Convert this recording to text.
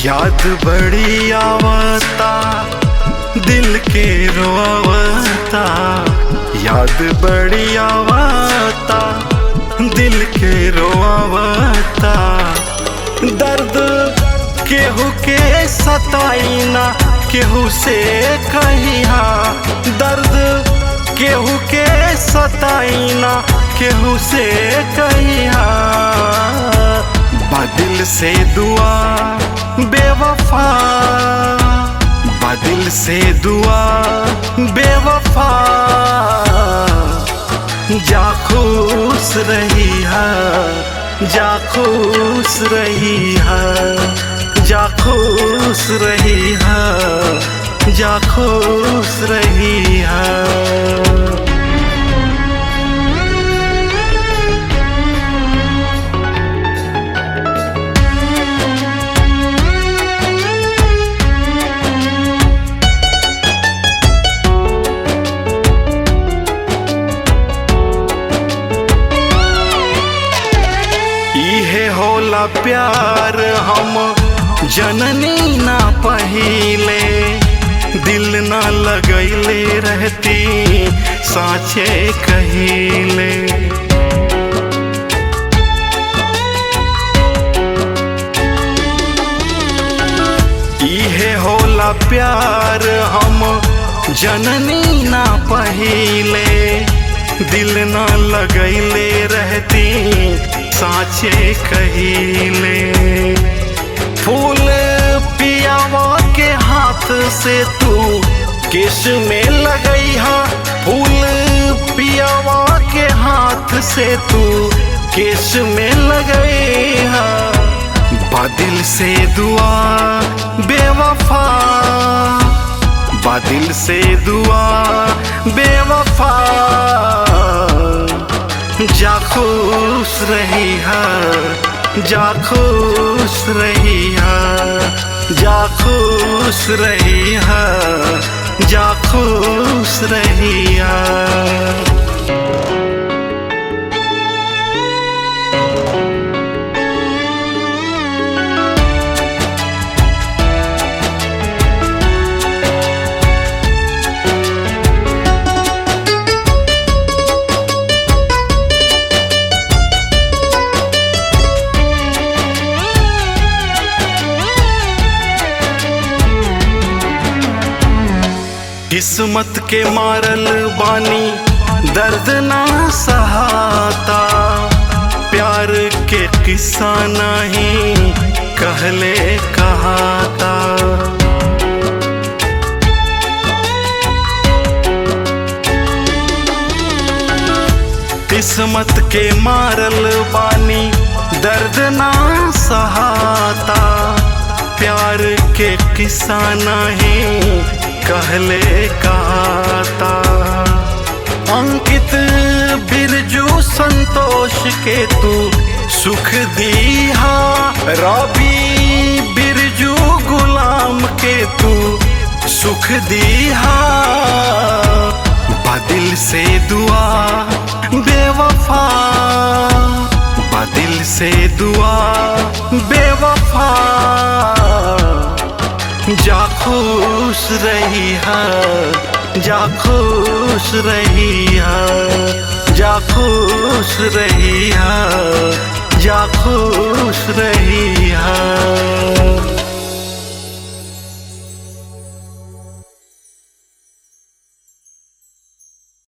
याद बड़ी आवता दिल के रोवता याद बड़ी आवता दिल के रोवता दर्द केहू के सताईना केहू से कहिया दर्द केहू के सताईना केहू से कहिया बदिल से दुआ बेवफा बदिल से दुआ बेवफा जा खुश रही है जा खुश रही है जा खुश रही है जा खुश रही है इहे होला प्यार हम जननी ना पहिले दिल ना लगैले रहती साचे कहिले इहे होला प्यार हम जननी ना पहिले दिल ना लगैले रहती साचे कहिले फूल पियावा के हाथ से तू किस में लगैहा फूल पियावा के हाथ से तू किस में लगैहा बादिल से दुआ बेवफा बादिल से दुआ बेवफा जा खुश रही है जा खुश रही है जा खुश रही है जा खुश रही है किस्मत के मारल बानी दर्द ना सहाता प्यार के किस्सा नहीं कहले कहाता किस्मत के मारल बानी दर्द ना सहाता प्यार के किस्सा नहीं कहले कहता अंकित बिरजू संतोष के तू सुख दीहा रवि बिरजू गुलाम के तू सुख दीहा बदिल से दुआ बेवफा बदिल से दुआ बेवफा जा खुश रही है जा खुश रही है जा खुश रही है